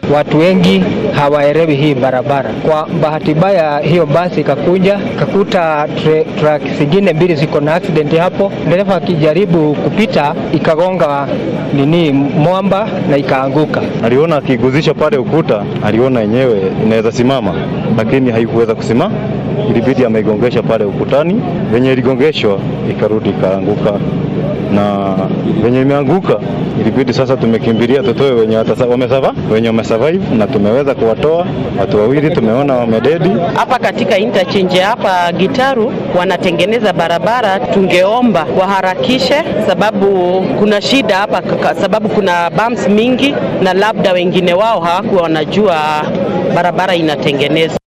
watu wengi hawaelewi hii barabara. Kwa bahati mbaya, hiyo basi ikakuja ikakuta truck zingine mbili ziko na accident hapo, dereva akijaribu kupita ikagonga nini mwamba na ikaanguka. Aliona akiguzisha pale ukuta, aliona yenyewe inaweza simama, lakini haikuweza kusimama, ilibidi ameigongesha pale ukutani. Venye iligongeshwa ikarudi ikaanguka, na venye imeanguka ilibidi sasa tumekimbilia tutoe wenye wamesava wenye wamesurvive, na tumeweza kuwatoa watu wawili, tumeona wamededi hapa katika interchange hapa Gitaru. Wanatengeneza barabara, tungeomba waharakishe, sababu kuna shida hapa, sababu kuna bumps mingi, na labda wengine wao hawakuwa wanajua barabara inatengenezwa.